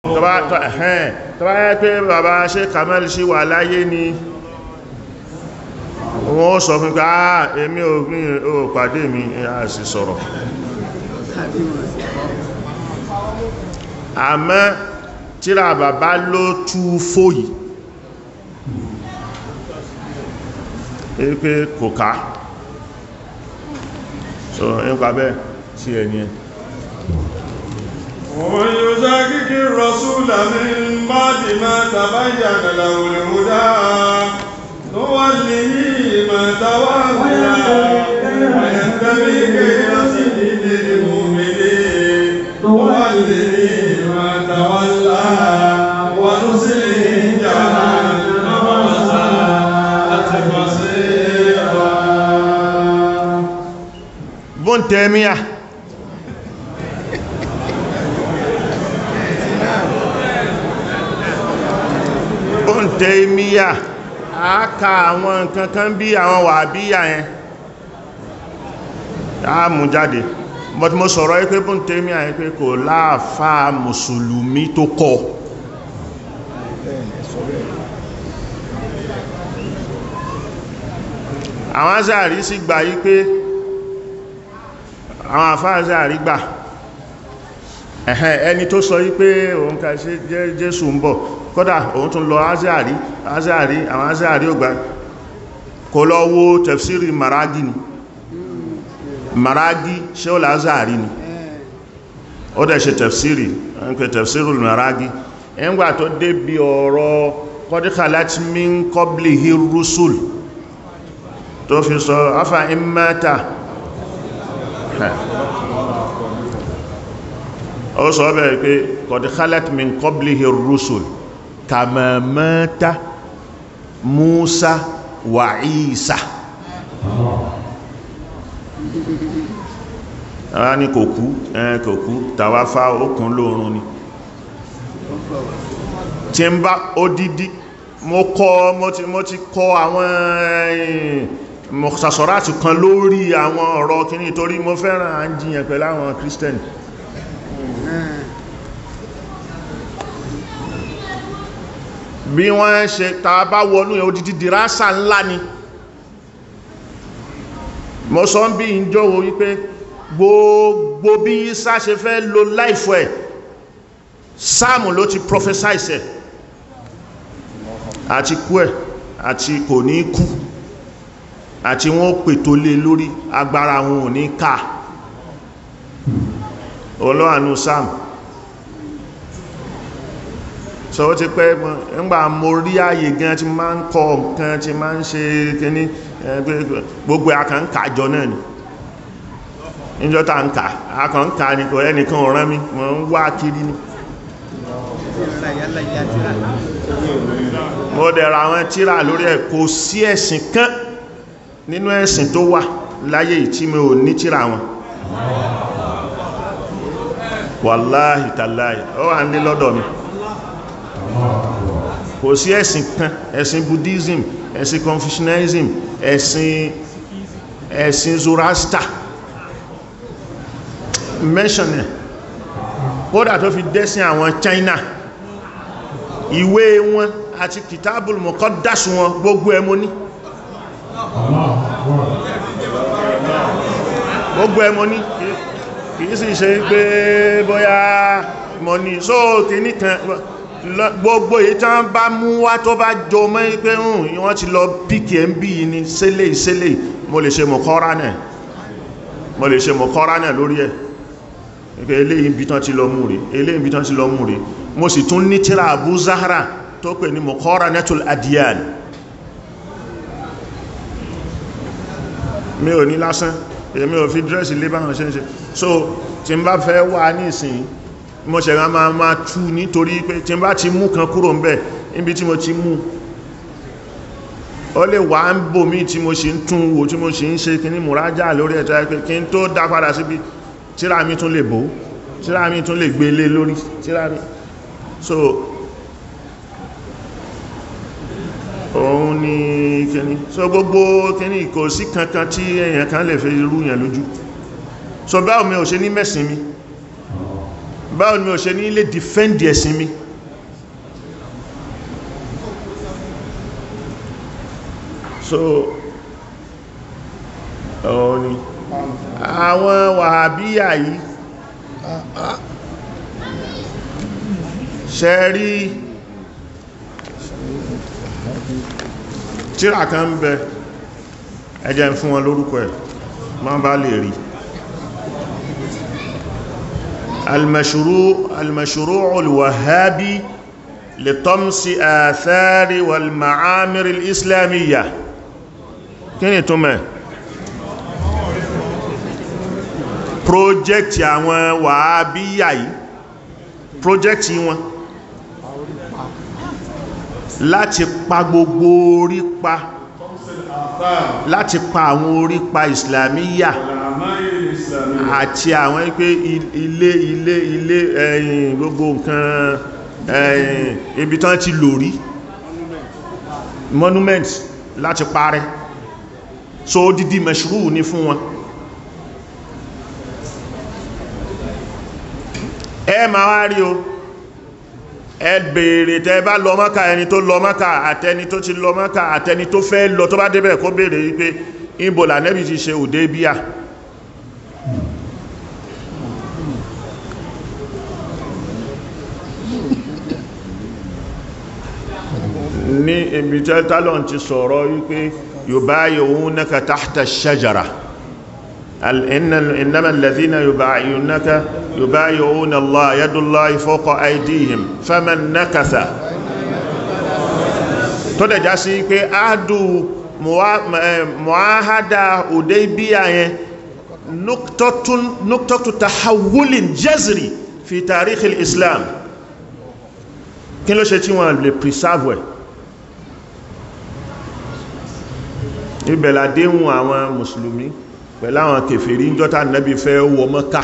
tọba ẹ̀hẹ́n tọba yẹ pé bàbá ṣe Kamal ṣe wà láyé ni wọ́n sọ fún pé àà èmi ò ní ò pàdé mi a sì sọ̀rọ̀ àmọ́ tíra bàbá ló tú fòyí pé kò ká so nípa bẹ́ẹ̀ sí ẹni ẹ ومن يشاكك الرسول من بعد ما تبين له الهدى نوله ما تولى ويتبع غير سبيل المؤمنين نوله ما تولى ونصله جهنم وساءت مصيرا Ibn Taymiyyah Ibn Taymiyyah a ka àwọn nǹkan kan bí àwọn wàhábíyà yẹn a mú jáde but mo sọ̀rọ̀ yí pé Ibn Taymiyyah yẹn pé kò láàfáà mùsùlùmí tó kọ́ àwọn Azhari sì gbà yí pé àwọn àfáàzẹ́ àrígbà ẹ̀hẹ́ ẹni tó sọ yí pé òun ká ṣe jẹ́ jésù ń bọ̀ kódà òun tún lọ azẹ́àrí azẹ́àrí àwọn azẹ́àrí ògbà kò lọ wo tẹ̀fsírì maragi ni maragi ṣe ó lázàrí ni ó dẹ̀ ṣe tẹ̀fsírì ń pẹ tẹ̀fsírì maragi ẹgbà tó débi ọ̀rọ̀ kọ́díkà láti min qablihi rusul tó fi sọ afa imata ó sọ bẹ̀rẹ̀ pé qad khalat min qablihi ar-rusul kama mata Musa wa Isa ara ní kò kú ẹn kò kú tàwáfá okùn lóòrùn ni tí ń bá odidi mo kọ́ mo ti kọ́ àwọn ẹ̀yìn mọ̀sàsọ̀rátì kan lórí àwọn ọ̀rọ̀ kìíní torí mo fẹ́ràn à ń jiyàn pẹ̀lú àwọn kírísítẹ̀nì bí wọ́n ṣe ta bá wọnú ẹ̀ odidi dìrásà ńlá ni mo sọ ń bí ìjọwò wípé gbogbo bí Ìsá ṣe fẹ́ lo láìfọ́ ẹ̀ sáàmù ló ti prophesize ẹ̀ àti kú ẹ̀ àti kò ní kú àti wọ́n pètò lé lórí agbára wọn ò ní ká olóànú sam so ó ti pẹ́ ńgbà mo rí ààyè gan tí máa ń kọ nǹkan tí máa ń ṣe kíní gbogbo àkànkàjọ náà ni níjọ́ta ń kà àkànkà ní kò ẹnìkan ọ̀rán mi wọ́n ń wá kiri ni mo dẹ̀ra àwọn tíra lórí ẹ̀ kò sí ẹ̀sìn kan nínú ẹ̀sìn tó wà láyé tí mi ò ní tíra wọn wàláhì tàláhì ó wà ní lọ́dọ̀ mi kò sí ẹ̀sìn kan ẹ̀sìn buddhism ẹ̀sìn confucianism ẹ̀sìn ẹ̀sìn zoroaster mention ẹ̀ kódà tó fi dẹ́sìn àwọn China ìwé wọn àti kìtàbùl muqaddas wọn gbogbo ẹ̀ mo ní gbogbo ẹ̀ mo ní kìí sì ṣe pé bóyá mọ̀ ní sóòkè nìkan gbogbo èyí tán bá mú wá tó bá jọ mọ́ pé hùn wọ́n ti lọ píkì ẹ̀ ń bí ní sẹ́lẹ̀ ìsẹ́lẹ̀ mo lè ṣe mọ̀kọ́rá náà mo lè ṣe mọ̀kọ́rá náà lórí ẹ̀ pé eléyìí bí tán ti lọ mú rí eléyìí bí tán ti lọ mú rí mo sì tún ní tíra Abu Zahra tó pè ní mọ̀kọ́rá netul adiyan mi ò ní lásán èmi ò fi dírẹ́sì lé báwọn ṣe ń ṣe so tí n bá fẹ́ wà ní ìsìn mo ṣẹ̀rọ máa máa tú nítorí pé tí n bá ti mú kan kúrò ń bẹ̀ níbi tí mo ti mú ó lè wà ń bò mí tí mo ṣe ń tún wò tí mo ṣe ń ṣe kí ní mùrájá lórí ẹ̀tọ́ pé kí n tó dá padà síbi tíra mi tún lè bò tíra mi tún lè gbé lé lórí tíra mi so òun ni kíní so gbogbo kíní kò sí kankan tí èyàn kan lè fi rú yẹn lójú so báwo mi ò ṣe ní mẹ́sìn mi báwo ni o ṣe ní lè defend ẹ̀sìn mi so ọ̀rọ̀ ni àwọn wàhábíyà yìí ṣe rí tíra kan ń bẹ ẹjẹ́ ń fún wọn lórúkọ ẹ̀ ma bá lè rí المشروع المشروع الوهابي لطمس آثار والمعامر الإسلامية kíni tó mẹ́ project àwọn wàhábíyà yìí project wọn láti pa gbogbo orí pa láti pa àwọn orí pa ìsìlámíyà àti àwọn pé ilé ilé ilé ẹ̀yìn gbogbo nǹkan ẹ̀yìn ibi tán ti lò rí monument láti parẹ́ so dídí mẹ́ṣúrù ní fún wọn ẹ ma wá rí o ẹ bèèrè tẹ bá lọ Mákà ẹni tó lọ Mákà àtẹni tó ti lọ Mákà àtẹni tó fẹ́ lọ tó bá débẹ̀ kó bèèrè wípé ìbòlà nẹ́bì ti ṣe òdé bíà ní ibi tẹ́ tálọ̀n ti sọ̀rọ̀ wípé yubayi'unaka tahta ash-shajara innama alladhina yubayi'unaka yubayi'una Allah yadullahi fawqa aydihim faman nakatha tó dẹ̀ já sí pé áàdù muahada Hudaybiyah yẹn nuktatu tahawulin jazri fi tarikh al-islam kí ló ṣe tí wọ́n lè preserve ẹ̀ ìbẹ̀lá déhùn àwọn mùsùlùmí pẹ̀lú àwọn kèfèrí ń jọta nẹ́bí fẹ́ wọ Mọ́kà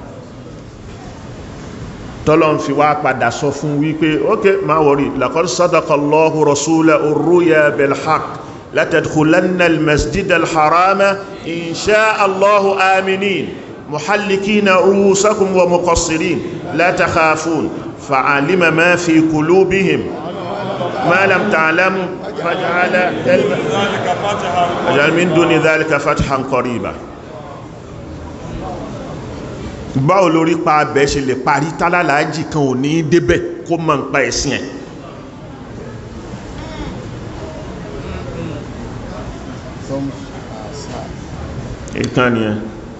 tọ́lọ́n fi wá padà sọ fún wípé ok ma wọ̀rí laqad sadaqallahu rasulahu ar-ruya bil-haqq la tadkhulanna al-masjida al-harama in sha'a Allahu aminin muhallikina ru'usakum wa muqassirin la takhafun fa'alima ma fi qulubihim ما لم تعلموا فجعل فجعل من دون ذلك فتحا قريبا báwo lórí pa abẹ́ ṣe lè parí tálálàájì kan ò ní débẹ̀ kó mọ̀ ń pa ẹ̀sìn ẹ̀ ìtàn ni ẹ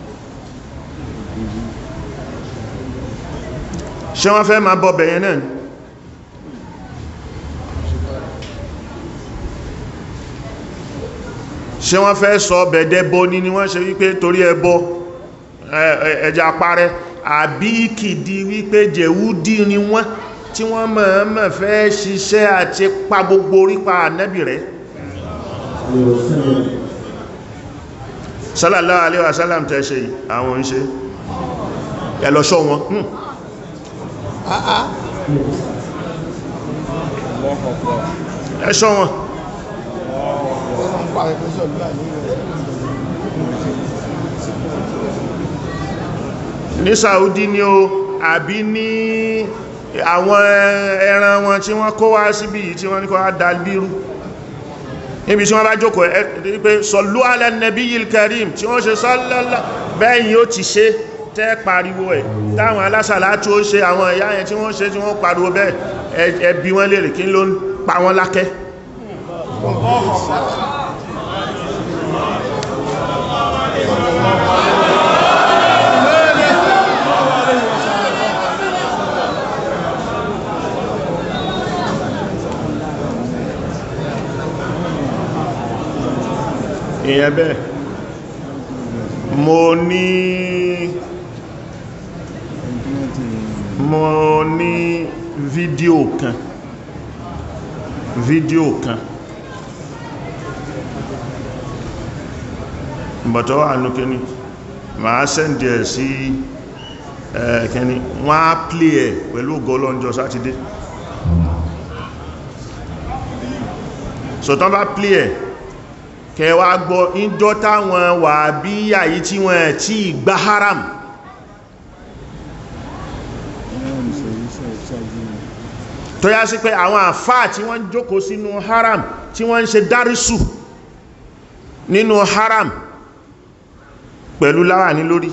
ṣé wọ́n fẹ́ máa bọ́ bẹ̀yẹn náà ṣé wọ́n fẹ́ sọ bẹ̀dẹ̀ bọ́ ní ni wọ́n ṣe wípé torí ẹbọ ẹja parẹ́ àbí kìdí wípé jẹ̀wúdí ni wọ́n tí wọ́n mọ̀ọ́mọ̀ fẹ́ ṣiṣẹ́ àti pa gbogbo orípa ànábì rẹ̀ sallallahu alaihi wasallam tẹ́ ṣe àwọn ń ṣe ẹlọ́ṣọ́ wọn ẹṣọ́ wọn ní Saudi ni o àbí ní àwọn ẹran wọn tí wọ́n kó wá síbí yìí tí wọ́n ní kó wá dalbírú níbi tí wọ́n bá jókòó ẹ pé sallu ala nabiyil karim tí wọ́n ṣe sallala bẹ́yìn ó ti ṣe tẹ́ pariwo ẹ̀ táwọn alásàlá tó ṣe àwọn ìyá yẹn tí wọ́n ṣe tí wọ́n pariwo bẹ́ẹ̀ ẹbí wọ́n lè rí kí ló ń pa wọ́n lákẹ́ ìyẹn bẹ́ẹ̀ mo ní mo ní fídíò kan fídíò kan bọ̀tọ̀ wà ní kíní máa sẹ́ndì ẹ̀ sí ẹ̀kẹ́ni wọ́n á plé ẹ̀ pẹ̀lú gọlọ́njọ́ sátidé sọ̀tán bá plé ẹ̀ kẹwa gbọ́ ìjọ táwọn wà bí àyí tí wọ́n tí gba haram tó yá sí pé àwọn àfáà tí wọ́n jókòó sínú haram tí wọ́n ń ṣe dárísù nínú haram pẹ̀lú láwàní lórí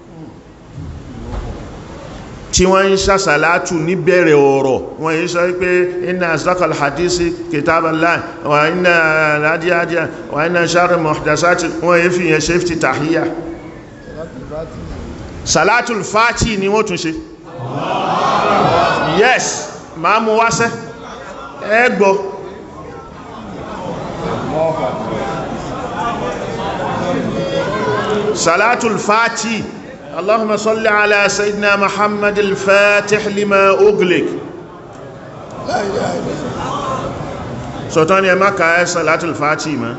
tí wọ́n ń ṣàṣàlátù níbẹ̀rẹ̀ ọ̀rọ̀ wọ́n yí sọ wípé iná asdaqal hadisi kitaballah wà iná rádíádíá wà iná sharri muhdasati wọ́n yí fi yẹn ṣe fi tàhíyà salatul fati ni wọ́n tún ṣe yes ma mú wáṣẹ́ ẹgbọ́ salatul fati اللهم صل على سيدنا محمد الفاتح لما أغلق سلطان يا مكة صلاة الفاتحة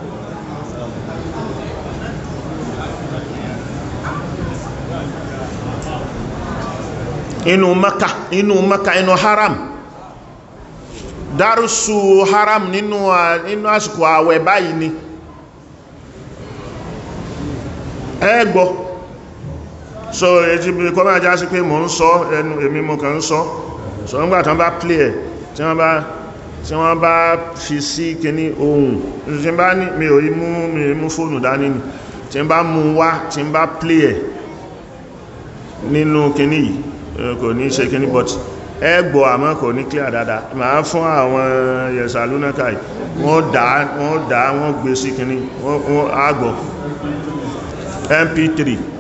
inú maka inú maka inú haram dárúsù haram nínú nínú àsìkò àwẹ̀ báyìí ni ẹgbọ́ so èjì bí kọ́ máa já sí pé mò ń sọ ẹnu èmi mo kàn ń sọ so ń gbà tán bá play ẹ̀ tí wọ́n bá tí wọ́n bá fi sí kíní ohun tí bá ní mi ò mú mi mú fóònù dání ni tí bá mú wá tí bá play ẹ̀ nínú kíní yìí kò ní ṣe kíní but ẹgbọ́ àmọ́ kò ní clear dáadáa máa fún àwọn yẹ̀sà lúnákà wọ́n dá wọ́n dá wọ́n gbé sí kíní wọ́n àgbọ̀ mp3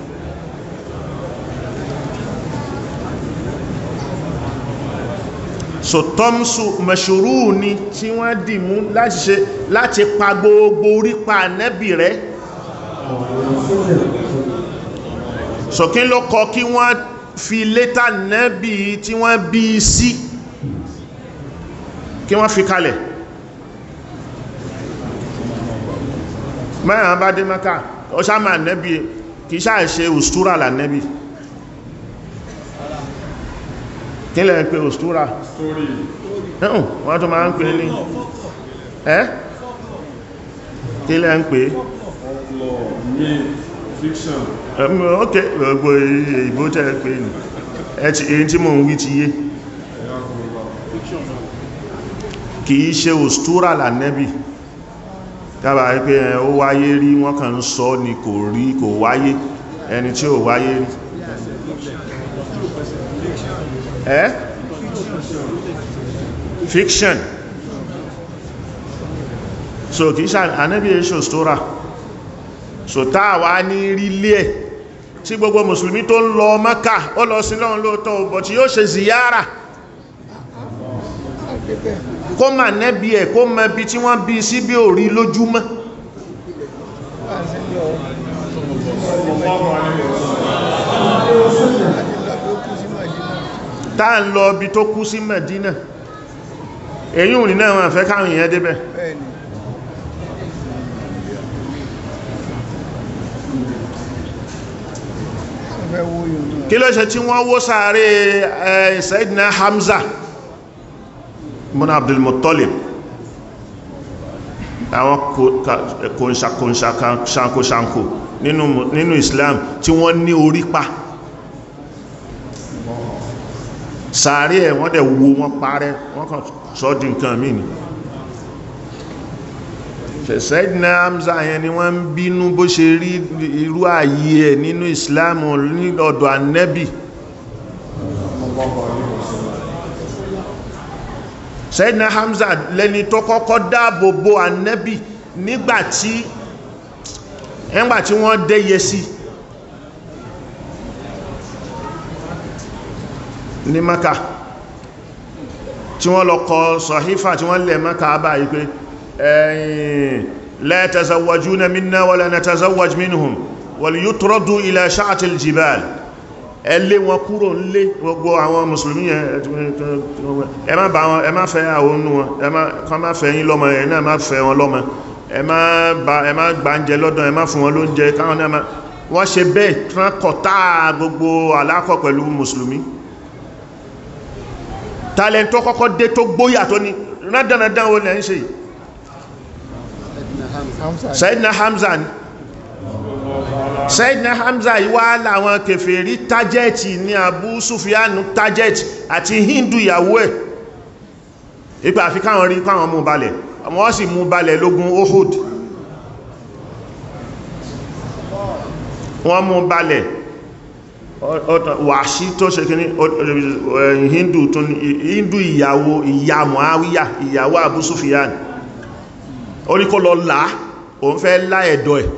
so tọ́msù mẹ̀ṣòrú ni tí wọ́n dì mú láti ṣe láti pa gbogbo orípa nẹ́bì rẹ̀ so kí ló kọ kí wọ́n fi létà nẹ́bì tí wọ́n bí sí kí wọ́n fi kalẹ̀ mẹ́rin bá dé mẹ́ka ó sáàmà nẹ́bì kìí sáà ṣe òstúrà là nẹ́bì kí lẹ́ ń pè òstúrà story ẹ̀hùn wọ́n tó máa ń pè ní ẹ́ kí lẹ́ ń pè folklore myth fiction ẹ̀mù ok gbogbo ìbò tẹ́ pè ní ẹ̀tì èyí tí mo ń wí ti yé ẹ̀yà gbogbo kìí ṣe òstúrà là nẹ́bì kábà wípé ẹ, ó wáyé rí wọ́n kàn ń sọ ni kò rí kò wáyé ẹni tí ò wáyé rí ẹ́ fiction so kìí ṣe ànẹ́bì èṣò stóra so táàwà ní rílé ẹ̀ tí gbogbo mùsùlùmí tó ń lọ Mẹ́kà ó lọ sí lọ́run lóòtọ́ bọ̀ tí yóò ṣe ziyara kó mà nẹ́bí ẹ̀ kó mọ bí tí wọ́n bí sí bí ò rí lójúmọ́ táà ń lọ bí tó kú sí Mẹ̀dínà èyí ò ní náà wọ́n fẹ́ káwọn èèyàn débẹ̀ bẹ́ẹ̀ni ọ̀fẹ́ wo yóò náà kí ló ṣe tí wọ́n wó sáré ẹ̀ Sayyidina Hamza mọ́nà Abdul Muttalib àwọn kòǹṣàkòǹṣàkò nínú nínú Islam tí wọ́n ní orí pa sáré ẹ̀ wọ́n dẹ̀ wo wọ́n parẹ́ wọ́n kàn sọ di nǹkan mí ni Sayyidina Hamza yẹn ni wọ́n ń bínú bó ṣe rí irú ààyè ẹ̀ nínú Islam ní ọ̀dọ̀ Ànábì Sayyidina Hamza lẹni tó kọ́kọ́ dáàbò bo Ànábì nígbàtí ẹgbàtí wọ́n dẹ́yẹ sí ní Maka tí wọ́n lọ kọ sọ̀hífà tí wọ́n lẹ̀ Maka báyìí pé ẹ̀yìn la tazawwajuna minna wala natazawwaj minhum wal yutradu ila sha'atil jibal ẹlé wọn kúrò nílé gbogbo àwọn mùsùlùmí yẹn ẹ má bá wọn ẹ má fẹ́ àwọn onú wọn ẹ má kán má fẹ́ yín lọ́mọ ẹ̀ náà má fẹ́ wọn lọ́mọ ẹ má bá ẹ má gbà ń jẹ lọ́dọ̀ ẹ má fún wọn lóúnjẹ káwọn náà má wọ́n ṣe bẹ́ẹ̀ tán kọ̀tá gbogbo alákọ̀ pẹ̀lú mùsùlùmí talent tó kọ́kọ́ dé tó gbóyà tó ní rádánadán wo lẹ́ ń ṣe yìí Hamza Sayyidina Hamza ni Sayyidina Hamza yìí wá láwọn kèfèrí tájẹ́ẹ̀tì ní Abu Sufyan tájẹ́ẹ̀tì àti Hindu ìyàwó ẹ̀ ipa àfi káwọn rí káwọn mú balẹ̀ wọ́n sì mú balẹ̀ lógun Uhud wọ́n mú balẹ̀ wàṣí tó ṣe kí ní hindu tó ní hindu ìyàwó ìyá Muawiya ìyàwó Abu Sufyan ó ní kó lọ láà òun fẹ́ lá ẹ̀dọ̀ ẹ̀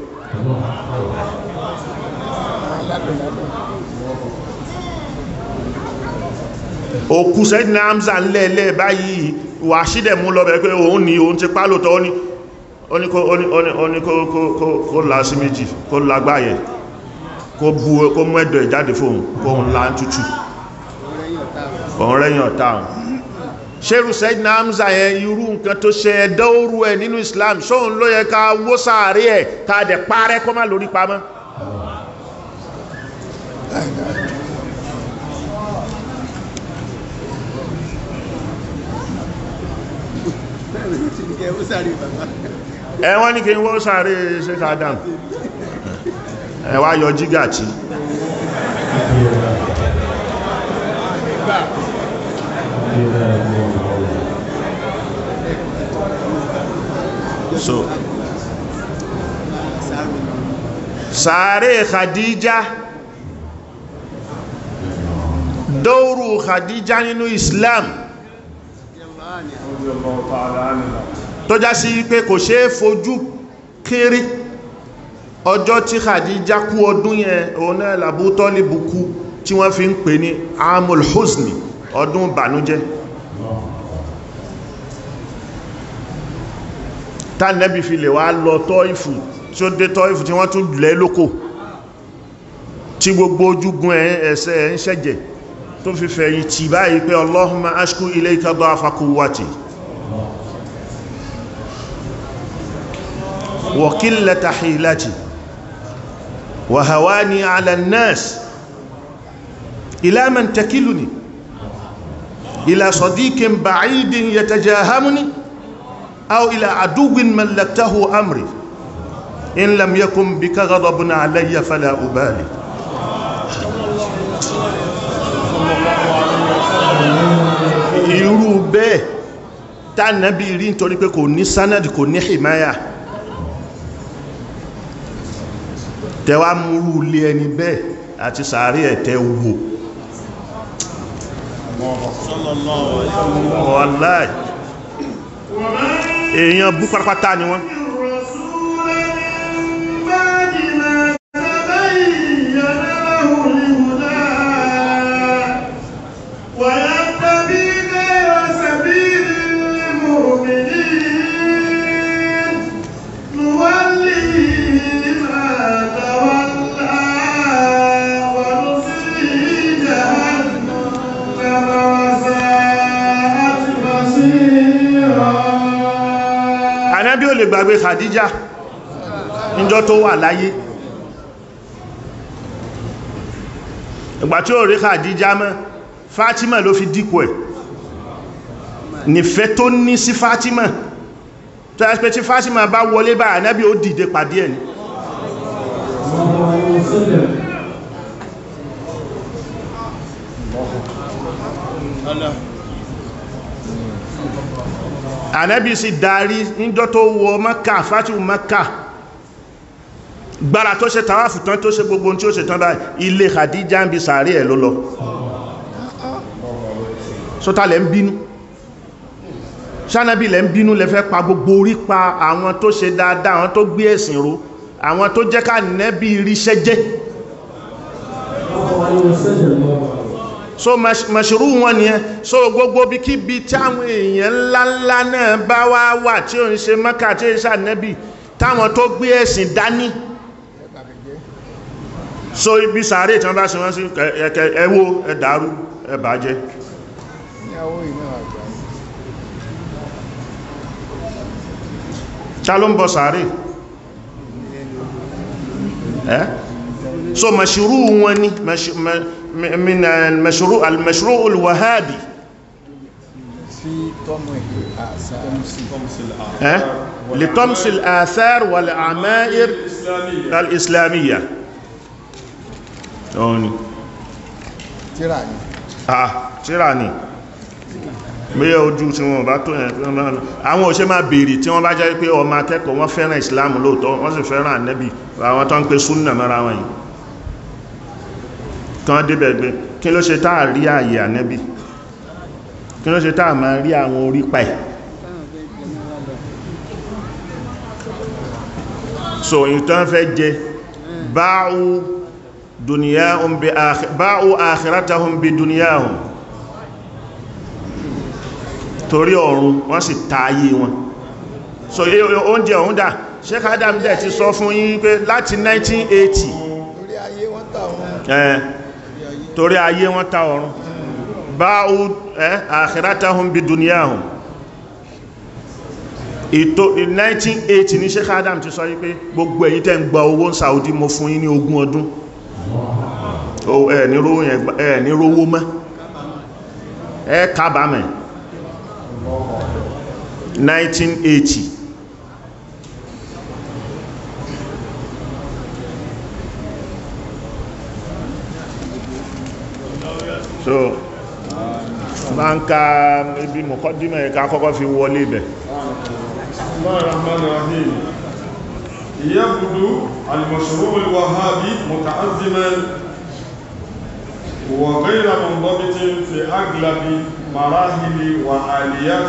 òkú sẹ́dínà Hamza ńlẹ̀ẹ́lẹ́ báyìí wà sídẹ̀ mú lọ bẹ̀ pé òun ní òun ti pálòtọ́ ó ní kó lá sí méjì kó lágbáyẹ̀ kó bú kó mú ẹ̀dọ̀ ìjáde fóun kó ń lá tútù òun rẹ́yìn ọ̀tá ṣerú sẹ́dínà Hamza yẹn irú nǹkan tó ṣe ẹ̀dọ́ orú ẹ̀ nínú Islam ṣóun ló yẹ ká wó sáàrí ẹ̀ ká dẹ̀ parẹ́ kó má lórí pamọ́ ẹ wọ́n ní kí n wó sáré Sheikh Adam ẹ wá yọ jígà tí so sáré Khadija dóòrù Khadija nínú Islam tó já sí pé kò ṣe é fojú kéré ọjọ́ tí Khadija kú ọdún yẹn òun náà l'Abu Tọ́líbù kú tí wọ́n fi ń pè ní amul husni ọdún bànújẹ́ tánẹ́bì fi lè wá lọ Tọ́ìfù tí ó dé Tọ́ìfù tí wọ́n tún lẹ́ lókò tí gbogbo ojúgun ẹ̀ ẹ̀sẹ̀ ẹ̀ ń ṣẹ̀jẹ̀ tó fi fẹ̀yì tì báyìí pé Allahumma ashku ilayka da'fa quwwati wa qillata hilati wa hawani ala an-nas ila man takiluni ila sadiqin ba'idin yatajahamuni aw ila aduwwin mallaktahu amri in lam yakun bika ghadabun alayya fala ubali irú bẹ́ẹ̀ tánàbí rí nítorí pé kò ní sánàdì kò ní hìmáyà tẹwà múrú ilé ẹni bẹ́ẹ̀ àti sàárì ẹ̀tẹ́ wò wàláì èèyàn bú pátápátá ni wọ́n Ànábì ò lè gbàgbé Khadija níjọ́ tó wà láyé ìgbà tí ó rí Khadija mọ́ Fatima ló fi dípò ẹ̀ nífẹ́ tó ní sí Fatima tó yẹ́ pé tí Fatima bá wọlé bá Ànábì ó dìde pàdé ẹ̀ ni Ànábì sì darí níjọ́ tó wọ Mẹ́kà fátìwù Mẹ́kà gbára tó ṣe tàwáfù tán tó ṣe gbogbo tí ó ṣe tán báyìí ilé Khadija ń bi sàárì ẹ̀ ló lọ sọ́tà lẹ́ ń bínú ṣánábì lẹ́ ń bínú lẹ́ fẹ́ pa gbogbo orí pa àwọn tó ṣe dáadáa àwọn tó gbé ẹ̀sìn ró àwọn tó jẹ́ ká nẹ́bí ríṣẹ́ jẹ́ so mọ̀ṣírú wọn ni ẹ so gbogbo bí kí bí tí àwọn èèyàn ńláńlá náà bá wá wà tí ó ń ṣe Mẹ́kà tí ó ń ṣànẹ́bì táwọn tó gbé ẹ̀sìn dání so ibi sàárè tí wọ́n bá ṣe wọ́n sí ẹwó ẹ̀dàrú ẹ̀bàjẹ́ ta ló ń bọ sàárè ẹ́ so mọ̀ṣírú wọn ni من المشروع المشروع الوهابي في طمس ها لطمس الآثار والعمائر الإسلامية أوني tíra ni آه تيراني bóyá ojú tí wọ́n bá tó yẹn tí wọ́n bá àwọn òṣè máa bèèrè tí wọ́n bá jẹ́ pé ọmọ akẹ́kọ̀ọ́ wọ́n fẹ́ràn ìsìláàmù lóòótọ́ wọ́n sì fẹ́ràn ànẹ́bì àwọn tó ń pe súnnà mọ́ra wọn yìí kan débẹ̀ gbé kí ló ṣe táà rí ààyè ànẹ́bì kí ló ṣe táà máa rí àwọn orí pa ẹ̀ so ìtàn fẹ́ jẹ báwú duniyahum bi akhi báwú akhiratahum bi duniyahum torí ọ̀run wọ́n sì ta ayé wọn so oúnjẹ ọ̀hún dà Sheikh Adam dẹ̀ ti sọ fún yín pé láti 1980 lórí ayé wọ́n tà wọn ẹ̀ torí ayé wọn ta ọ̀run báwú ẹ́ akhiratahum bi duniyahum ètò 1980 ní Sheikh Adam ti sọ yí pé gbogbo ẹ̀yin tẹ́ ń gba owó ní Saudi mo fún yín ní ogún ọdún ẹ̀ ní rówó mọ́ ẹ kábàámẹ̀ 1980 so bá ń ka ibi mọ̀kọ́dímọ̀ ẹ̀ka kọ́kọ́ fi wọlé ibẹ̀ بسم الله الرحمن الرحيم يبدو المشروع الوهابي متعزما وغير منضبط في أغلب مراحل وآليات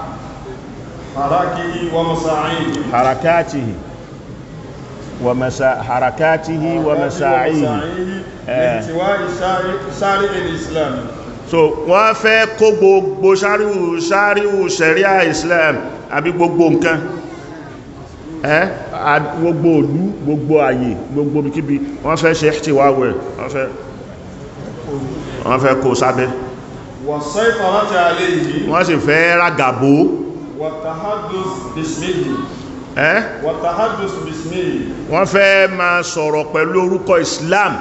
حركه ومساعيه حركاته ومسا حركاته ومساعيه لاحتواء شارع الإسلام so wọ́n fẹ́ kó gbogbo sáríwù sáríwù sẹ̀ríà Islam àbí gbogbo nǹkan ẹ́ gbogbo òlú gbogbo àyè gbogbo kíbi wọ́n fẹ́ ṣe ihtiwawẹ̀ wọ́n fẹ́ wọ́n fẹ́ kó sábẹ́ والسيطرة عليه wọ́n sì fẹ́ rágàbó والتحدث باسمه ẹ́ والتحدث باسمه wọ́n fẹ́ máa sọ̀rọ̀ pẹ̀lú orúkọ Islam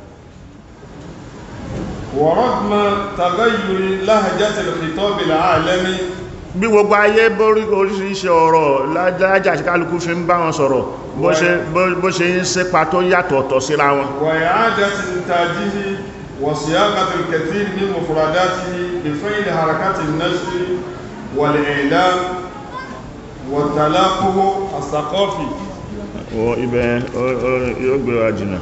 ورغم تغير لهجة الخطاب العالمي bí gbogbo ayé borí oríṣiríṣi ọ̀rọ̀ lájájá àti kálukú fi ń bá wọn sọ̀rọ̀ bó ṣe bó ṣe ń sépa tó yàtọ̀ọ̀tọ̀ síra wọn وإعادة إنتاجه وصياغة الكثير من مفرداته بفعل حركات النشر والإعلام والتلاقه الثقافي wọ ibẹ̀ yóò gbé wa jìnà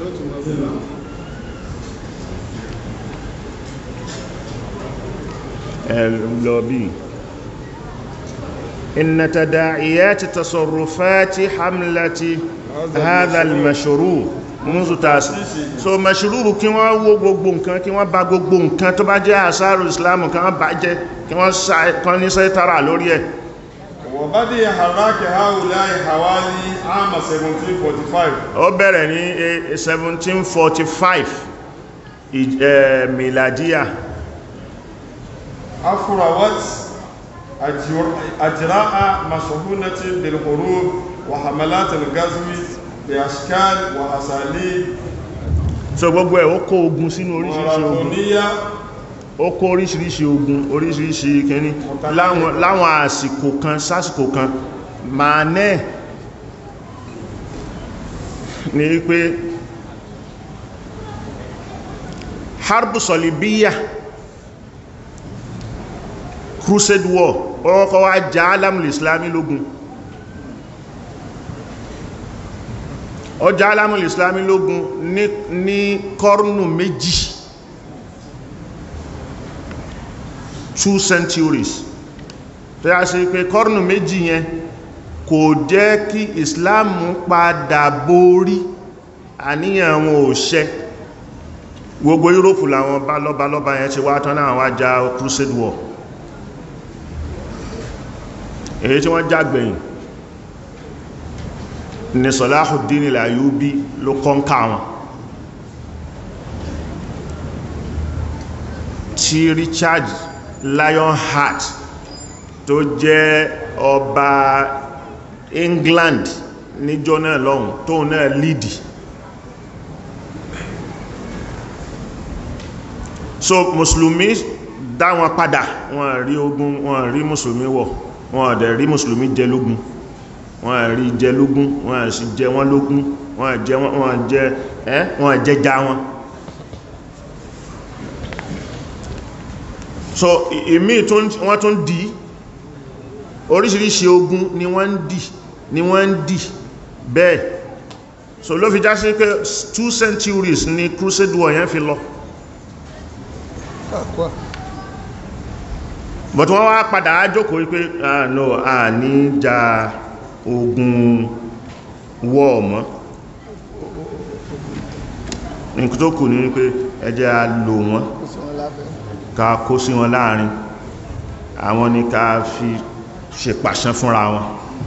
ẹ lọ bí إن تداعيات تصرفات حملة هذا المشروع منذ تاسع so mashrubu kí wọ́n wó gbogbo nǹkan kí wọ́n bà gbogbo nǹkan tó bá jẹ́ àṣàrò islamu kí wọ́n bà jẹ́ kí wọ́n ní sẹ́tara lórí ẹ̀ وبدأ حراك هؤلاء حوالي عام 1745 ó bẹ̀rẹ̀ ní 1745 ì- eh, miladiya أفروت أجر- أجراء مشهونة بالحروب وحملات الغزو بأشكال وأساليب so gbogbo ẹ̀ ó kó ogun sínú oríṣiríṣi ogun ماراثونية ó kó oríṣiríṣi ogun oríṣiríṣi kìíní láwọn láwọn àsìkò kan sásìkò kan máa náà ní pé harbu solibiya crusade war ọkọ̀ wá já alamul islami lógun ọjà alamul islami lógun ní ní kọrùnù méjì two centuries tó yá sí pé kọrùnù méjì yẹn kò jẹ́ kí islam padà borí àníyàn wọn ò ṣẹ gbogbo europe làwọn bálọ́bálọ́bá yẹn ti wá tán náà wá já crusade war èyí tí wọ́n jágbẹ̀yìn ni Salahuddin al-Ayyubi ló kọ́nká wọn tí Richard Lionheart tó jẹ́ ọba England níjọ́ náà lọ́hùn tó náà lídì so mùsùlùmí dá wọn padà wọn rí ogun wọn rí mùsùlùmí wọ̀ wọn dẹ̀ rí mùsùlùmí jẹ lógún wọn rí jẹ lógún wọn sì jẹ wọn lógún wọn jẹ wọn jẹ ẹ́ wọn jẹ já wọn so ìmí wọ́n tún dì oríṣiríṣi ogun ni wọ́n ń dì ni wọ́n ń dì bẹ́ẹ̀ so ló fi já sí pé two centuries ni crusade war yẹn fi lọ but wọ́n wá padà ájókòó wípé ah no a ní ja ogun war mọ́ nǹkan tó kù ní wípé ẹ jẹ́ a lò wọ́n ká kó sí wọn láàrin àwọn ni ká fi ṣe pàṣán fúnra wọn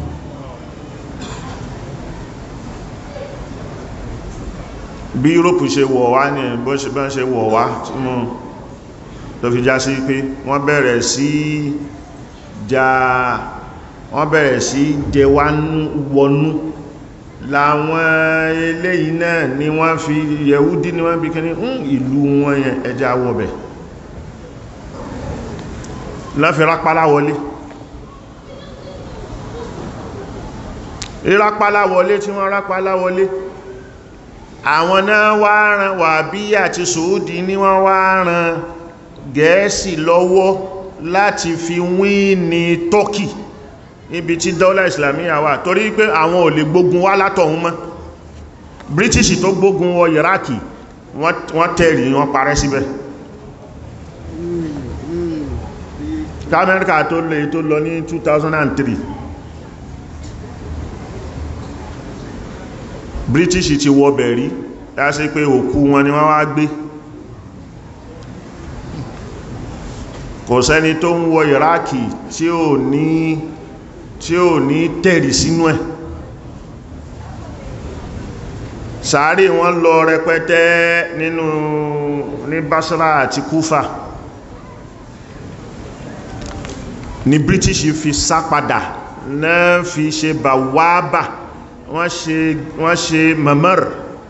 bí Europe ṣe wọ̀ wá ní bó ṣe bá ṣe wọ̀ wá tí mú tó fi já sí pé wọ́n bẹ̀rẹ̀ sí já wọ́n bẹ̀rẹ̀ sí jẹ wá wọnú láwọn eléyìí náà ni wọ́n fi yẹ̀húdí ni wọ́n bí kí ní ìlú wọn yẹn ẹjá wọ̀bẹ̀ lọ́fi rápálá wọlé ìrápálá wọlé tí wọ́n rápálá wọlé àwọn náà wá ran wàbí àti sòódì ní wọ́n wá ran gẹ̀ẹ́sì lọ́wọ́ láti fi wín ní Turkey níbi tí dọ́là islamiyya wà torí pé àwọn ò lè gbógun wá látọ̀hún mọ́ British tó gbógun wọ Iraki wọ́n tẹ̀rì wọ́n parẹ́ síbẹ̀ Amẹ́ríkà tó lè tó lọ ní 2003 British ti wọ bẹ̀rí láti pé òkú wọn ni wọ́n wá gbé kò sẹ́ni tó ń wọ Iraki tí ò ní tí ò ní tẹ̀rì sínú ẹ̀ sàárè wọn lọ rẹpẹtẹ nínú ní Basra àti Kufa ni British fi sá padà náà fi ṣe bàwábà wọ́n ṣe wọ́n ṣe mamar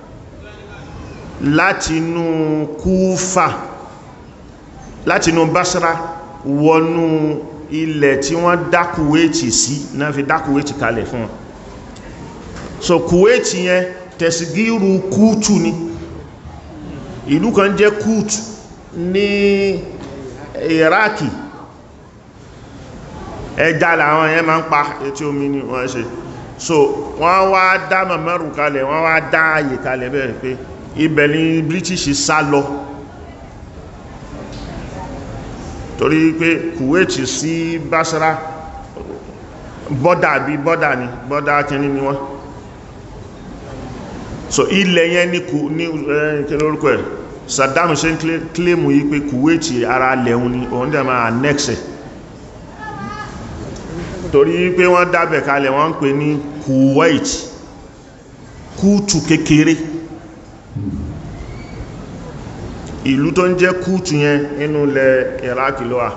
látinú Kufa látinú Basra wọnú ilẹ̀ tí wọ́n dá Kuwaiti sí náà fi dá Kuwaiti kalẹ̀ fún wọn so Kuwaiti yẹn tẹ̀sígírù kútù ni ìlú kan jẹ́ kútù ní Iraki ẹja làwọn yẹn máa ń pa etí omi ni wọ́n ṣe so wọ́n wá dá mọ̀mọ́rù kalẹ̀ wọ́n wá dá ààyè kalẹ̀ bẹ́ẹ̀ pé ibẹ̀ ni British sá lọ torí pé Kuwait sí Basra bọ́dà bí bọ́dà ni bọ́dà kìíní ni wọ́n so ilẹ̀ yẹn ní kù ní kíní orúkọ ẹ̀ Saddam ṣe ń kílèmù yí pé Kuwait ara lẹ́hun ni òun dẹ̀ máa annex ẹ̀ torí pé wọ́n dábẹ̀ kalẹ̀ wọ́n ń pè ní Kuwait kútù kékeré ìlú tó ń jẹ́ kútù yẹn nínú ilẹ̀ Iraq ló wà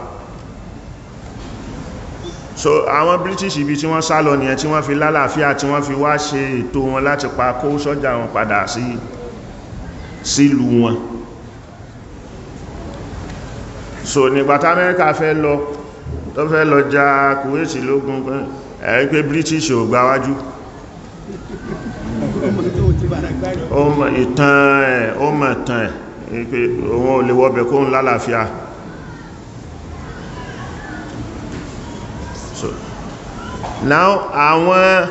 so àwọn British ibi tí wọ́n sá lọ nìyẹn tí wọ́n fi lálàáfíà tí wọ́n fi wá ṣe ètò wọn láti pa kó sọ́jà wọn padà sí sílùú wọn so nígbàtà Amẹ́ríkà fẹ́ lọ tó fẹ́ lọ ja Kuwait lógún ẹ̀rí pé British ò gbáwájú ọmọ ìtàn ẹ̀ ọmọ ìtàn ẹ̀ pé òun ò lè wọ́bẹ̀ kóhun lálàáfíà so now àwọn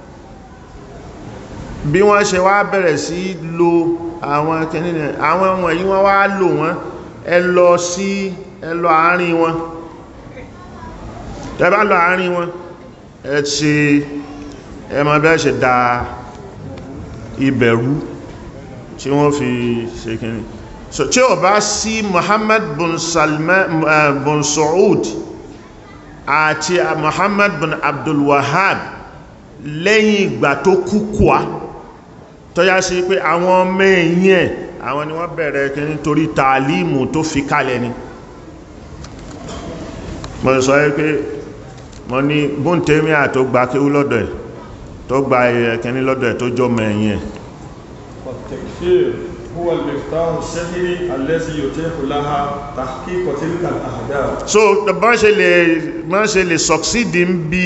bí wọ́n ṣe wá bẹ̀rẹ̀ sí lo àwọn kẹ́nìyàn àwọn wọ̀nyí wọ́n wá lò wọ́n ẹ lọ sí ẹ lọ àárín wọn tẹ́bá lọ àárín wọn ẹ ṣe ẹmọ bẹ́ẹ̀ ṣe da ìbẹ̀rú tí wọ́n fi ṣe kìíní so tí ó bá sí Muhammad bin Salman uh, bin Saud àti Muhammad bin Abdul Wahhab lẹ́yìn ìgbà tó kú kúà tó yá sí pé àwọn ọmọ ẹ̀yìn ẹ̀ àwọn ni wọ́n bẹ̀rẹ̀ kìíní torí tààlímù tó fi kalẹ̀ ni mo sọ pé mo ní bóntẹ́míà tó gba kéwú lọ́dọ̀ ẹ̀ tó gba ẹ̀kẹ́ní lọ́dọ̀ ẹ̀ tó jọ mẹ́yìn ẹ̀ والتكفير هو المفتاح الشهري الذي يتيح لها تحقيق تلك الأهداف so bọ́n ṣe lè bọ́n ṣe lè succeed ń bí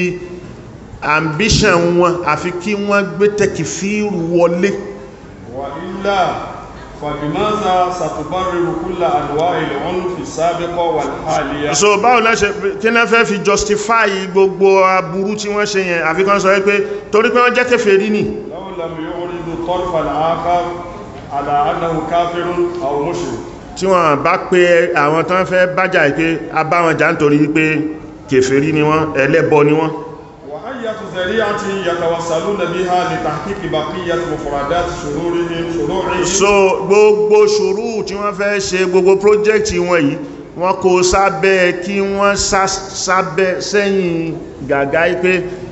ambition wọn àfi kí wọ́n gbé tẹ́kìfíìrù wọlé وإلا فبماذا ستبرر كل أنواع العنف السابقة والحالية so báwo náà ṣe kí náà fẹ́ fi justify gbogbo aburú tí wọ́n ṣe yẹn àfikún sọ wípé torí pé wọ́n jẹ́ kèfèrí ni لو لم يعرض الطرف الآخر على أنه كافر أو مشرك tí wọ́n bá pé àwọn tán fẹ́ bájà pé a bá wọn jà nítorí wípé kèfèrí ni wọ́n ẹlẹ́bọ ni wọ́n وأية ذريعة يتوصلون بها لتحقيق بقية مفردات شرورهم شروعهم so gbogbo ṣòro tí wọ́n fẹ́ ṣe gbogbo project wọn yìí wọ́n kó sábẹ́ kí wọ́n sá- sábẹ́ sẹ́yìn gàgá pé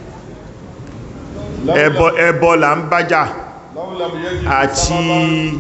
لو ẹbọ لم- ẹbọ là ń bájà لو لم يجد àti سببا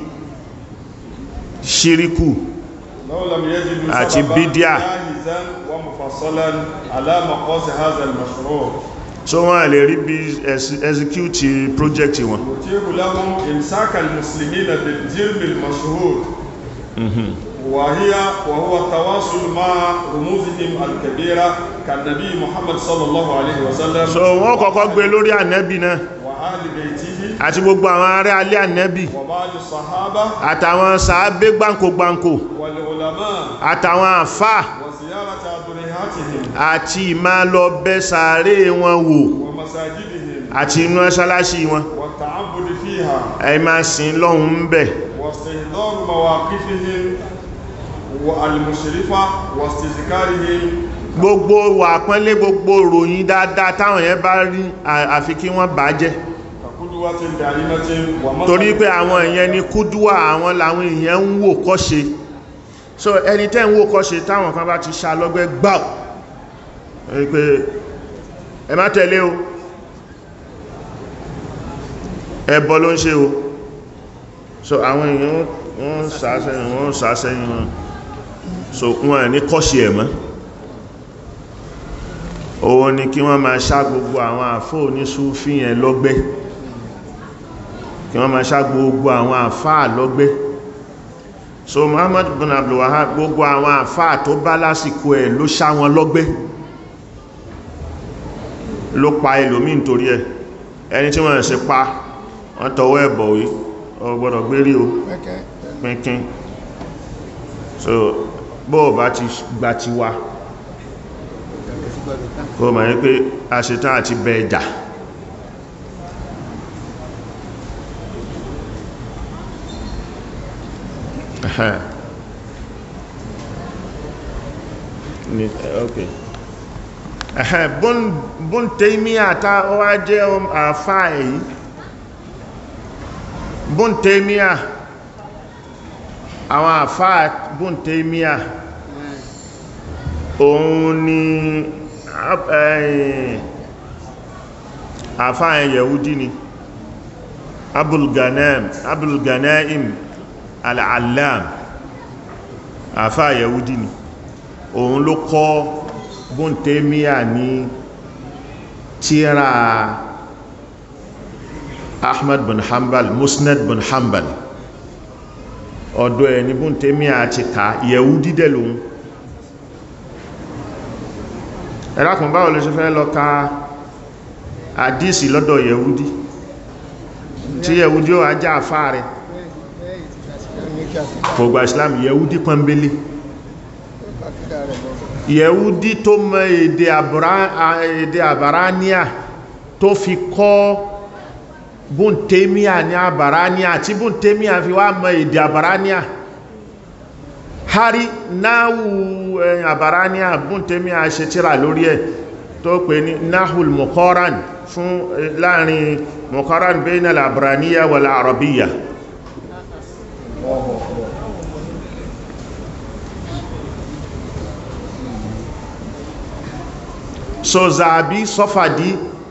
ṣíríkù لو لم يجد àti سببا bídíà. جاهزا ومفصلا على مقاصد هذا المشروع so wọ́n lè rí bí ex- execute project wọn يتيح لهم إمساك المسلمين بالجرم المشهور وهي وهو التواصل مع رموزهم الكبيرة كالنبي محمد صلى الله عليه وسلم so wọ́n kọ́kọ́ gbé lórí ànẹ́bì náà وآل بيته àti gbogbo àwọn ará alẹ́ ànẹ́bì وبعض الصحابة àtàwọn sàábé gbáǹkógbáǹkó والعلماء àtàwọn àfáà وزيارة أضريحاتهم àti ìmá lọ bẹ́ sàárè wọn wò ومساجدهم àti inú ẹṣálásí wọn والتعبد فيها ẹ máa sin lọ́hun ń bẹ̀ واستهدار مواقفهم والمشرفة واستذكارهم gbogbo wà pọ́nlé gbogbo ròyìn dáadáa táwọn yẹn bá rí à- àfi kí wọ́n bàá jẹ́ كقدوة دائمة ومثل torí pé àwọn èèyàn ni kúdúwà àwọn làwọn èèyàn ń wò kọ́ṣe so ẹni tẹ́ ń wò kọ́ṣe táwọn kan bá ti ṣá lọ́gbẹ́ gbáù ẹ pé ẹ má tẹ̀lé o ẹbọ ló ń ṣe o so àwọn èèyàn wọ́n sàásẹ́yìn wọ́n sàásẹ́yìn wọn so wọ́n ní kọ́ṣe ẹ̀ mọ́ òun ni kí wọ́n máa ṣá gbogbo àwọn àfóò ní súfí yẹn lọ́gbẹ́ kí wọ́n máa ṣá gbogbo àwọn àfáà lọ́gbẹ́ so Muhammad bin Abdul Wahhab gbogbo àwọn àfáà tó bá lásìkò ẹ̀ ló ṣá wọn lọ́gbẹ́ ló pa ẹlòmí nítorí ẹ̀ ẹni tí wọ́n ṣe pa wọ́n tọwọ́ ẹ̀bọ̀ wí ọ gbọ́dọ̀ gbérí o pínpín so bó o bá ti gba ti wa kó ma ní pé a ṣe tán àti bẹ ẹjà Ẹ̀hẹ́n. Ni- ok ẹ̀hẹ́n Bun- Bun Taymiyyah ta ó wá jẹ́ àfá èyí Bun Taymiyyah àwọn àfá Bun Taymiyyah òun ni ap- ẹ̀yìn àfá ẹ̀ Yahudi ni Abul Ghanem Abul Ghanaim Al-Allam àfá Yahudi ni òun ló kọ́ Bun Taymiyyah ní tíra Ahmad bin Hanbal Musnad bin Hanbal ọ̀dọ̀ ẹ̀ ní Bun Taymiyyah ti ká Yahudi dẹ̀ lòun ẹ̀rákùn báwo ló ṣe fẹ́ lọ ka àdísì lọ́dọ̀ Yahudi tí Yahudi ó ajá àfá rẹ̀ kò gba Islam Yahudi pọ́nbélé Yahudi tó mọ èdè àbúrá- à- èdè àbáráníà tó fi kọ́ Bun Taymiyyah ní àbáráníà tí Bun Taymiyyah fi wá mọ èdè àbáráníà hari náhù ẹ̀yìn àbáráníà Bun Taymiyyah ṣe tíra lórí ẹ̀ tó pè ní náhùl muqaran fún eh, láàrin muqaran bayna al-abraniya wal arabiyya so zàbí sọ́fàdí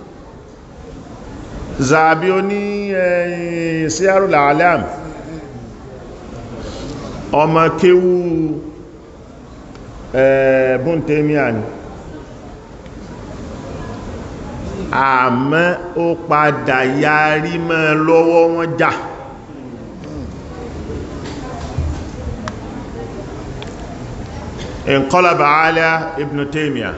zàbí ó ní ẹ̀yìn Siyarul A'lam ọmọ kéwú ẹ̀ Bun Taymiyyah ni àmọ́ ó padà yarí mọ́ lọ́wọ́ wọn jà inqalaba ala Ibn Taymiyyah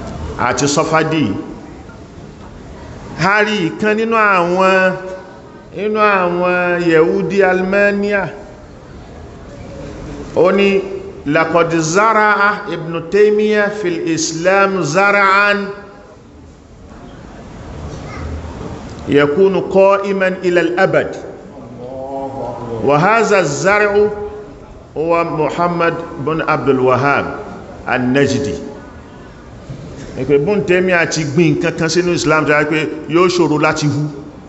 àti sọfádì hari ìkan nínú àwọn inú àwọn yẹ̀údí almania ó ní laqad zara'a ibn taymiyyah fil islam zara'an yakunu qa'iman ila al-abad wa hadha az-zar'u huwa muhammad bin abdul wahhab an-najdi ẹ̀pẹ̀ bún tẹ́mí àti gbìn kankan sínú islam tó yá pé yóò ṣòro láti hú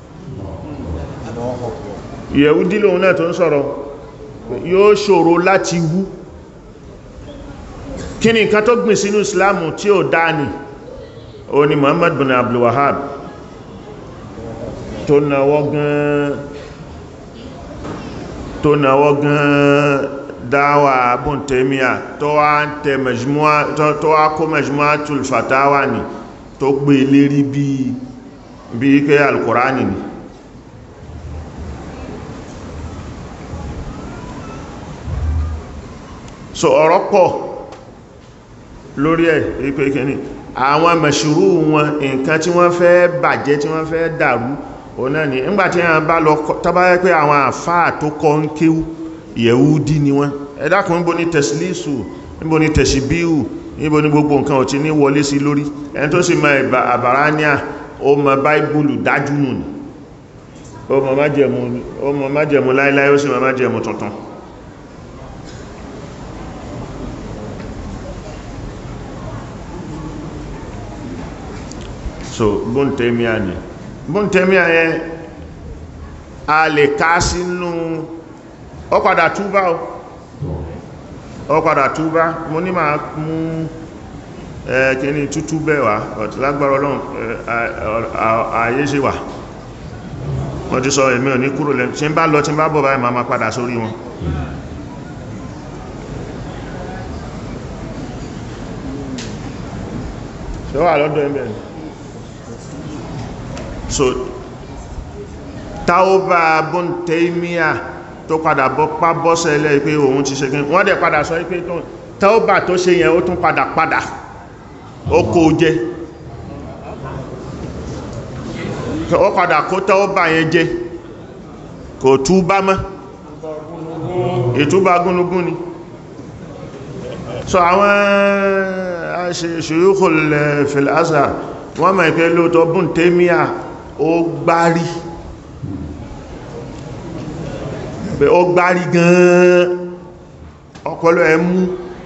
yẹ̀údí lòun náà tó ń sọ̀rọ̀ yóò ṣòro láti hú kí ni nǹkan tó gbìn sínú islam tí ó dáni o ni muhammad bin abdul wahhab tó náwọ́ gan tó náwọ́ gan dáwà bún tẹ́míà tó wá ń tẹ majmua tó wá kó majmuatul fatawa ni tó gbé lérí bí bí kẹ́ alkùránì ni so ọ̀rọ̀ pọ̀ lórí ẹ̀ ipé kìíní àwọn mẹ̀ṣùrú wọn nǹkan tí wọ́n fẹ́ bàjẹ́ tí wọ́n fẹ́ dàrú òun náà ni ńgbàtí àwọn bá lọ tọ́bá pé àwọn àfáà tó kọ́ ń kéwú yẹ̀údí ni wọ́n ẹ dákun níbo ni tẹ̀sílísù níbo ni tẹ̀síbíhù níbo ni gbogbo nǹkan ò ti ní wọlé sí lórí ẹni tó sì mọ àbáráníà ó mọ báíbùlù dájú nù ní ó mọ májẹ̀mú láíláí ó sì mọ májẹ̀mú tuntun so bóntẹ́míà ni bóntẹ́míà yẹn a lè ká sínú ó padà túbá o ó padà túbá mo ní máa mú ẹ̀kìní tútú bẹ́wà ọ̀tí lágbára ọlọ́run ààyè ṣe wà wọ́n ti sọ èmi ò ní kúrò lẹ́nu tí ń bá lọ tí ń bá bọ̀ báyìí máa padà sórí wọn ṣe wà lọ́dọ̀ ẹ̀mẹ́ so taoba bun taimiyya tó padà bọ́ pá bọ́sẹ̀ ilẹ̀ pé òun ti ṣe wọ́n dẹ̀ padà sọ pé taoba tó ṣe yẹn ó tún padà padà ó kó jẹ ó padà kó taoba yẹn jẹ kò túbá mọ́ ìtúbá gúnugún ni so àwọn ṣe-ṣe-ṣe-yóò fil azhar wọ́n mọ̀ ìpẹ́ lóòtọ́ bún tẹ́míà ó gbárí pé ó gbárí gan-an ọpọlọ ẹ mú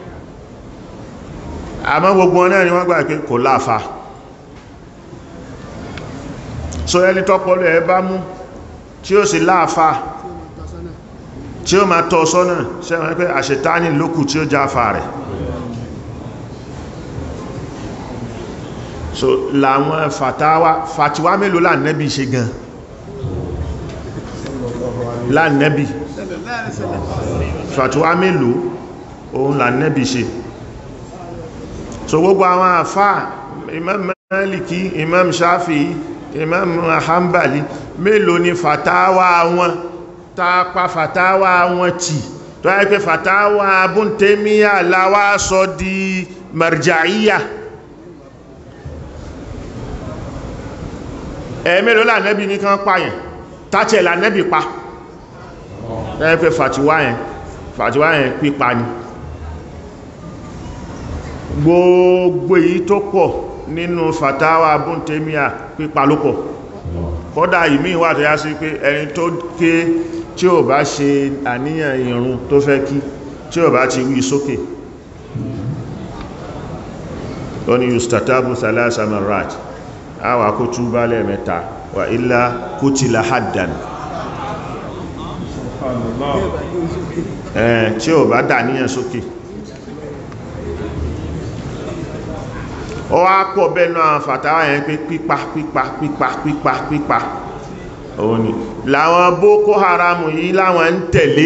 àmọ́ gbogbo wọn náà ni wọ́n gbà pé kò láàfà so ẹni tọ́pọlọ ẹ bá mú tí ó sì láàfà tí ó máa tọ́ sọ́nà sẹ́wọ́n pé àṣetáni lókù tí ó jáfà rẹ̀ so làwọn fàtàwà fàtíwà mélòó lánẹ́bí ṣe gan lánẹ́bí fàtíwà mélòó òun lánẹ́bí ṣe so gbogbo àwọn àfá imam maliki imam shafi imam hanbali mélòó ni fàtàwà wọn tàpá fàtàwà wọn tì tó yẹ pé fàtàwà búntẹ́míyà láwá sọ di marja'iyya ẹ̀mẹ́lò lànẹ́bì ní kan pààyàn tàtẹ̀ lànẹ́bì pa ẹ́pẹ́ fàtíwá yẹn fàtíwá yẹn pípa ni gbogbo èyí tó pọ̀ nínú fàtáwà búntẹ́míà pípa ló pọ̀ kọ́dà ìmí wà tó yá sí pé ẹni tó ké tí ò bá ṣe àníyàn ìrun tó fẹ́ kí tí ò bá ti wí sókè ó ní yustatabu thalasa marat àwà kó túbá lẹ́ẹ̀mẹ́ta wà ilá kutila haddan ẹ̀ tí ò bá dà níyàn sókè ó wá pọ̀ bẹ́nu àwọn fàtàwà yẹn pé pípa pípa pípa pípa pípa òun ni láwọn boko haram yìí láwọn ń tẹ̀lé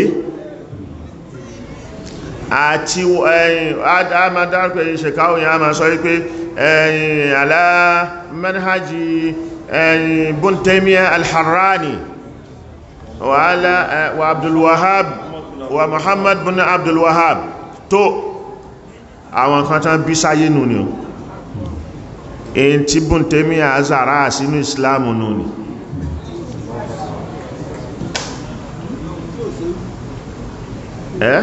àti ẹ̀yìn adámadárpẹ̀ ìṣẹ̀káwò yẹn a máa sọ wípé ẹ̀yìn alá manhaji ẹ̀yìn bun Taymiyyah al-Harrani wa ala wa Abdul Wahhab wa Muhammad bin Abdul Wahhab tó àwọn kan tán bí sáyé nù ni o èyí tí bun Taymiyyah azara sínú Islam nù ni ẹ́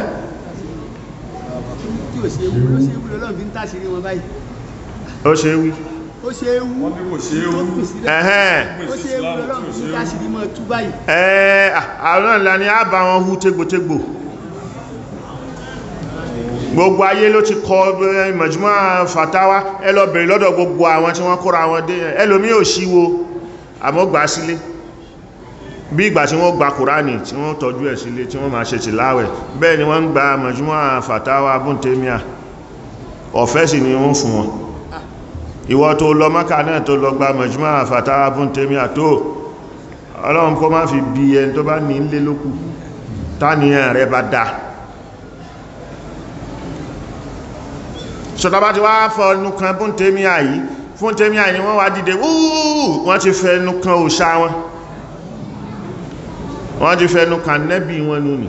tí ò ṣe ewu ló ṣe ewu lọ́lọ́run fi ń tàṣírí wọn báyìí ó ṣe wí ó ṣe ewu wọ́n ní kò ṣe é tó wú kù sílẹ̀ ẹ̀hẹ́n ó ṣe ewu lọ́lọ́run fi ń tàṣírí mọ́ tú báyìí ẹ́ àwọn ìlànà ni a bá wọn hú tégbòtégbò gbogbo ayé ló ti kọ eh, Majmu' fatawa ẹ lọ bèèrè lọ́dọ̀ gbogbo àwọn tí wọ́n kóra wọn dé ẹlòmí ò síwo àmọ́ gbà sílé bí ìgbà tí wọ́n gba kùránì tí wọ́n tọ́jú ẹ̀ sílé tí wọ́n máa ṣe tìláwẹ̀ bẹ́ẹ̀ ni wọ́n ń gba Majmu' fatawa búntẹ́míà ọ̀fẹ́ sì ni wọ́n fún wọn ìwọ tó lọ Mákà náà tó lọ gba Majmu' fatawa búntẹ́míà tó ọlọ́run kó má fi bí ẹni tó bá ní ilé lókù táníyàn rẹ bá dáa ṣọ̀tàbá ti wá fọ́nù kan fún tèmíà yìí fún tèmíà yìí wọ́n wá dìde wúúú wọ́n ti fẹ́nu kan òṣà wọn wọ́n ti fẹ́nu kan nẹ́bí wọn lónìí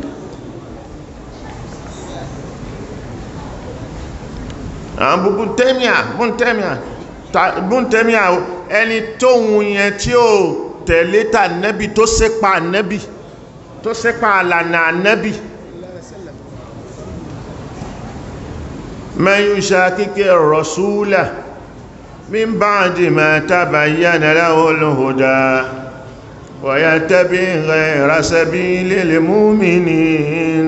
àwọn búbú tèmíà bún tèmíà bún tèmíà ẹni tóhun yẹn tí ó tẹ̀lé tà nẹ́bí tó sépa nẹ́bí tó sépa àlànà nẹ́bí من يشاكك الرسول من بعد ما تبين له الهدى ويتبع غير سبيل المؤمنين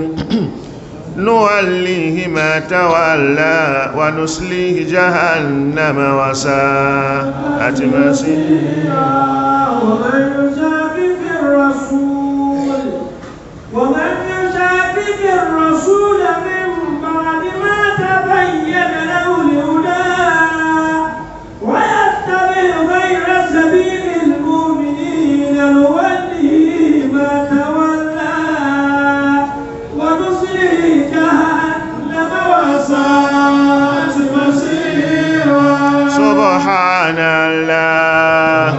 نوليه ما تولى ونسليه جهنم وساءت مسيرا ومن يشاكك الرسول ومن يشاكك الرسول من بعد ما تبين له الهدى ويتبع غير سبيل المؤمنين نوله ما تولى ونصله جهنم وساءت مصيرا سبحان الله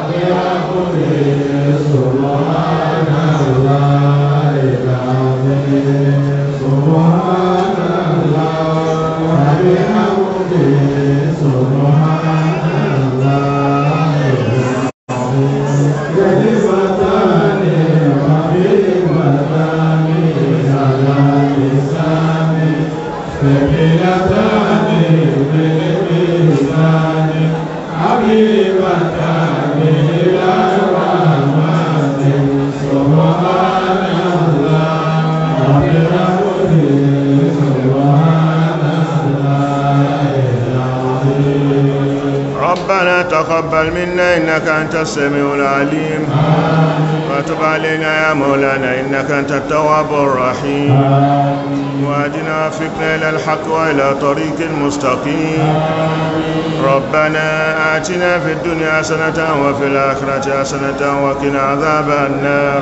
ربنا تقبل منا إنك أنت السميع العليم وتب علينا يا مولانا إنك أنت التواب الرحيم وأدنا وفقنا إلى الحق وإلى طريق المستقيم ربنا آتنا في الدنيا حسنة وفي الآخرة حسنة وقنا عذاب النار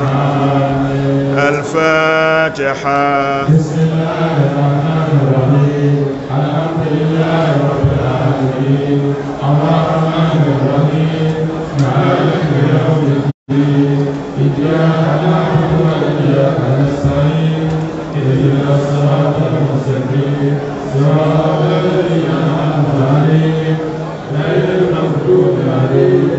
الفاتحة صراط الذين أنعمت عليهم غير المغضوب عليهم